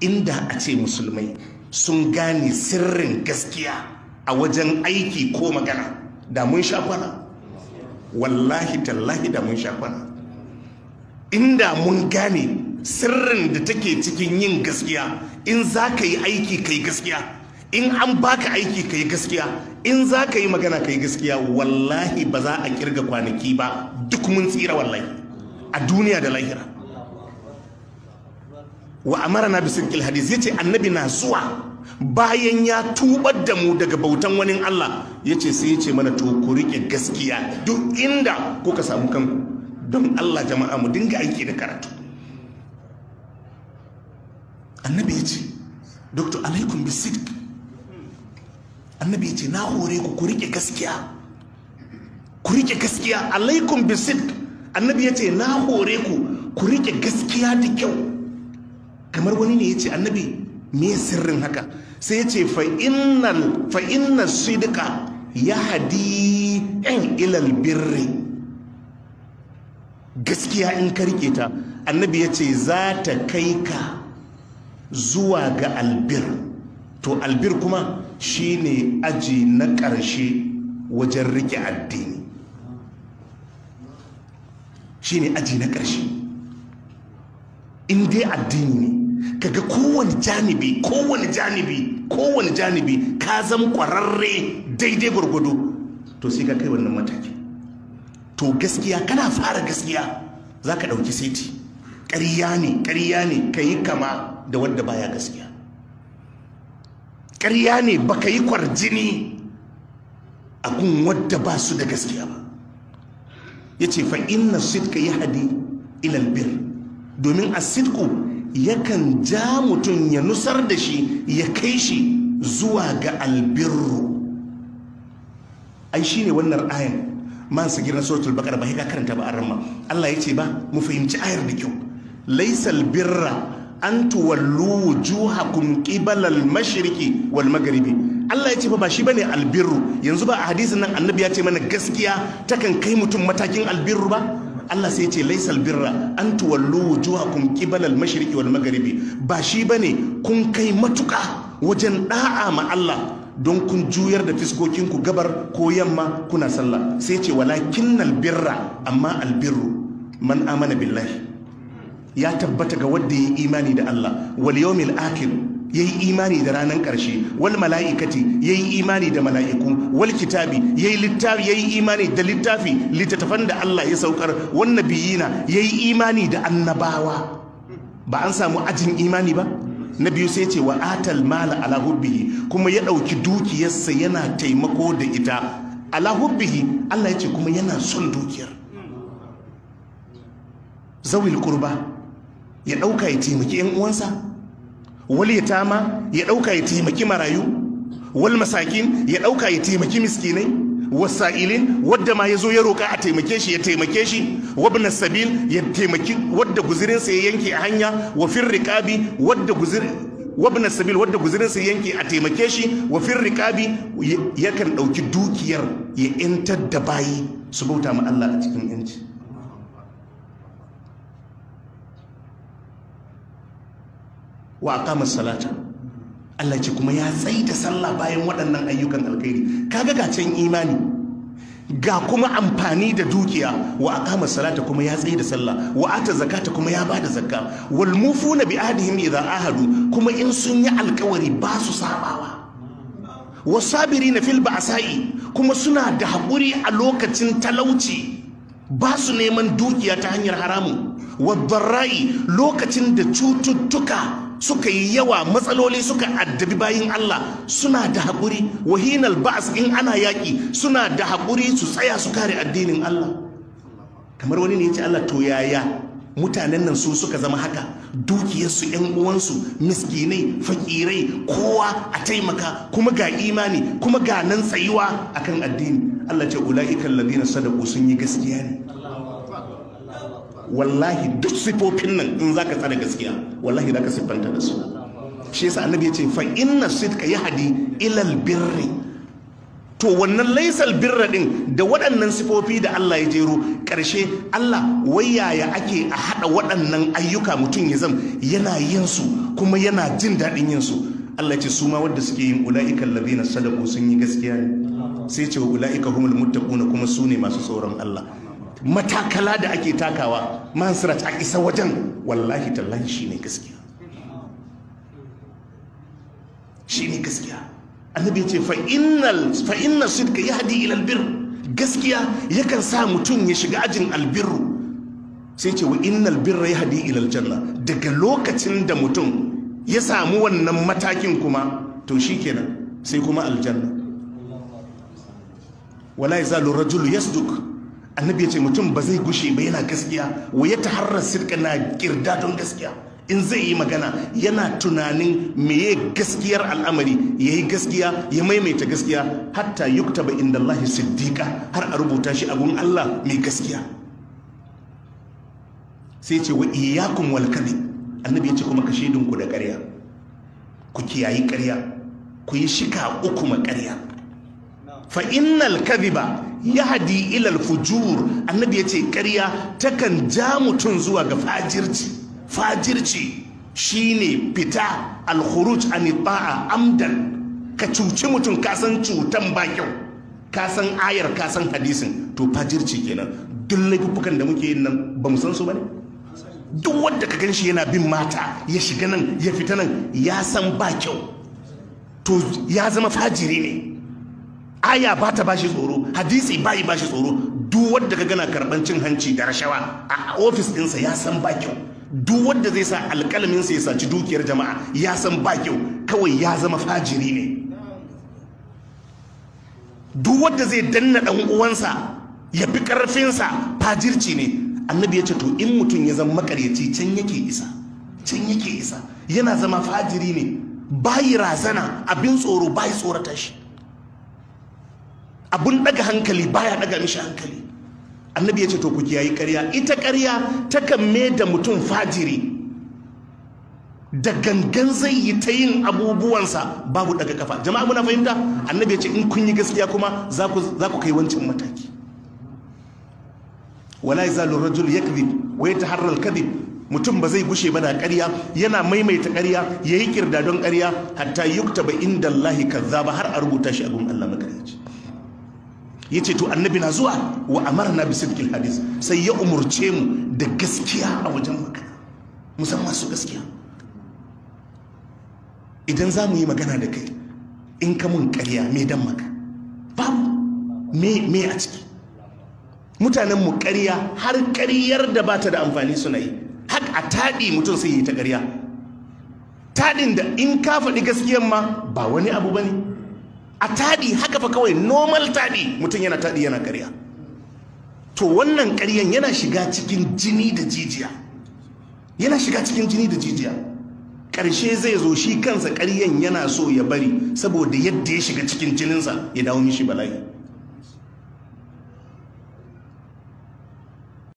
inda a ce musulmai sun gane sirrin gaskiya a wajen aiki ko magana da mun sha kwana wallahi tallahi da mun sha kwana inda mun gane sirrin da take cikin yin gaskiya in za ka yi aiki ka yi gaskiya in an baka aiki ka yi gaskiya in za ka yi magana ka yi gaskiya wallahi ba za a kirga kwanaki ba duk mun tsira wallahi a duniya da lahira wa amara na bisin hadis ya ce annabi na zuwa bayan ya tubar da mu daga bautan wani Allah ya ce sai ya ce mana to ku rike gaskiya duk inda kuka samu kanku don Allah jama'a mu dinga aiki da karatu annabi ya ce dr alaikum bisidq annabi ya ce na hore ku ku rike gaskiya ku rike gaskiya alaikum bisidq annabi ya ce na hore ku ku rike gaskiya da kyau kamar wani ne ya ce annabi me sirrin haka sai ya ce fa inna sidqa ya hadi yan ilal birri gaskiya in ka rike ta annabi ya ce za ta kai ka zuwa ga albir to albir kuma shine aji na ƙarshe wajen rike addini shine aji na ƙarshe in dai addini ne kaga kowane janibi kowane janibi kowane janibi ka zama ƙwararre daidai gwargwado to sai ka kai wannan mataki to gaskiya kana fara gaskiya za ka ɗauki saiti ƙarya ne ƙarya ne ka yi kama da wadda baya gaskiya ƙarya ne ba ka yi kwarjini a gun wadda ba su da gaskiya ba ya ce fa inna sidka ya hadi ilal bir domin a sidku yakan ja mutum ya nusar da shi ya kai shi zuwa ga albirru ai shine wannan ayan man sa gidan suratul baqara ba ka karanta ba arama Allah ya ce ba mu fahimci ayar da kyau laysal birra an tuwallu wujuhakum qibala al-mashriqi wal maghribi Allah ya ce fa ba shi bane albirru yanzu ba a hadisin nan annabi ya ce mana gaskiya takan kai mutum matakin albirru ba Allah sai ya ce laysal birra an tuwallu wujuhakum qibala al-mashriqi wal maghribi ba shi bane kun kai matuka wajen da'a ma Allah don kun juyar da fiskokinku gabar ko yamma kuna sallah sai ce walakinnal birra amma albirru man amana billahi ya tabbata ga wanda ya imani da Allah wal yawmil akhir yayi imani da ranar ƙarshe wal mala'ikati yayi imani da mala'iku wal kitabi yayi littafi yayi imani da littafi littattafan da Allah ya saukar wan nabiyina yayi imani da annabawa ba an samu ajin imani ba na biyu sai ce wa atal mala ala hubbihi kuma ya ɗauki dukiyarsa yana taimako da ita ala hubbihi Allah ya ce kuma yana son dukiyar zawil kurba ya ɗauka ya taimaki yan uwansa wal yatama ya ɗauka ya taimaki marayu wal masakin ya ɗauka ya taimaki miskinai wasa'ilin wadda ma ya zo ya roƙa a taimake shi ya taimake shi wabna sabil ya taimaki wadda guzirinsa ya yanke a hanya wa fir riqabi wadda guzir wabna sabil wadda guzirinsa ya yanke a taimake shi wa fir riqabi yakan ɗauki dukiyar ya yantar da bayi su bauta ma Allah a cikin yanci wa aqama salata Allah ce kuma ya tsayi da sallah bayan waɗannan ayyukan alkhairi kaga ga can imani ga kuma amfani da dukiya wa aqama salata kuma ya tsayi da sallah wa ata zakata kuma ya bada zakka wal mufuna bi ahdihim idza ahadu kuma in sun yi alkawari ba su sabawa wasabirina fil ba'sa'i kuma suna da haƙuri a lokacin talauci ba su neman dukiya ta hanyar haramu wadda lokacin da cututtuka suka yi yawa matsaloli suka addabi bayin Allah suna da haƙuri wahinal ba'as in ana yaƙi suna da haƙuri su tsaya su kare addinin Allah kamar wani ne ya ce Allah to yaya mutanen nan su suka zama haka dukiyarsu yan uwansu miskinai fakirai kowa a taimaka kuma ga imani kuma ga nan tsayuwa akan addini Allah ce ula'ikan ladina sadaku sun yi gaskiya ne wallahi duk sifofin nan in zaka tsara gaskiya wallahi zaka siffanta da su shi yasa annabi yace fa inna sidqa yahdi ila albirri to wannan laisal birra din da waɗannan sifofi da Allah ya jero ƙarshe Allah wai yaya ake a haɗa waɗannan ayyuka mutum ya zam yana yin su kuma yana jin daɗin yin su Allah ce su ma wanda suke yin ula'ikan ladina sadaku sun yi gaskiya ne sai ce wa ula'ika humul muttaquna kuma su ne masu tsoron Allah matakala da ake takawa mansirat a isa wajen wallahi tallahi shine gaskiya shine gaskiya annabi ya ce fa inna sidka yahdi ila albir gaskiya yakan sa mutum ya shiga ajin albirru sai ce wa innal birra yahdi ila aljanna daga lokacin da mutum ya samu wannan matakin kuma to shikenan sai kuma aljanna wala yazalu rajulu yasduk annabi ya ce mutum ba zai gushe ba yana gaskiya wa ya taharra sirka na kirda don gaskiya in zai yi magana yana tunanin meye gaskiyar al'amari ya yi gaskiya ya maimaita gaskiya hatta yuktaba inda Allah siddiqa har a rubuta shi abun Allah mai gaskiya sai ce wa iyyakum wal kadhib annabi ya ce kuma ka ku da ƙarya ku kiyayi ƙarya ku yi shika uku ma ƙarya fa innal kadhiba yahdi ila al fujur annabi ya ce ƙarya takan ja mutum zuwa ga fajirci fajirci shine fita alkhuruj an ta'a amdan ka cuci mutum ka san cutan ba kyau ka san ayar ka san hadisin to fajirci kenan duk laifukan da muke yin nan ba mu san su bane duk wanda ka ganshi yana bin mata ya shiga nan ya fita nan ya san ba kyau to ya zama fajiri ne aya ba ta bashi tsoro hadisi bayi bashi tsoro duk wanda ka gana karban cin hanci da rashawa a ofis ɗinsa ya san ba kyau duk wanda zai sa alƙalaminsa ya saci dukiyar jama'a ya san ba kyau kawai ya zama fajiri ne duk wanda zai danna ɗan uwansa ya fi ƙarfinsa fajirci ne annabi ya ce to in mutum ya zama makaryaci can yake isa can yake isa yana zama fajiri ne bayi razana abin tsoro bayi tsorata shi abun daga hankali baya daga mishi hankali annabi ya ce to ku kiyayi ƙarya ita ƙarya takan me da mutum fajiri da gangan zai yi ta yin abubuwansa babu daga kafa jama'a muna fahimta annabi ya ce in kun yi gaskiya kuma za ku kai wancan mataki wala yazalu rajul yakdhib wa yataharra al-kadhib mutum ba zai gushe ba da ƙarya yana maimaita ƙarya yayi kirda don ƙarya hatta yuktaba inda Allah kazzaba har a rubuta shi a gun Allah makaryaci yace to annabi na zuwa wa amarna bi sidqil hadis sai ya umurce mu da gaskiya a wajen magana musamman su gaskiya idan za mu yi magana da kai in ka mun ƙarya me dan maka babu me me a ciki mutanen mu ƙarya har ƙaryar da bata da amfani suna yi har a taɗi mutum sai yi ta ƙarya taɗin da in ka faɗi gaskiyan ma ba wani abu bane a taɗi haka fa kawai normal taɗi mutum yana taɗi yana ƙarya to wannan ƙaryan yana shiga cikin jini da jijiya yana shiga cikin jini da jijiya ƙarshe zai zo shi kansa ƙaryan yana so ya bari saboda yadda ya shiga cikin jininsa ya dawo mishi bala'i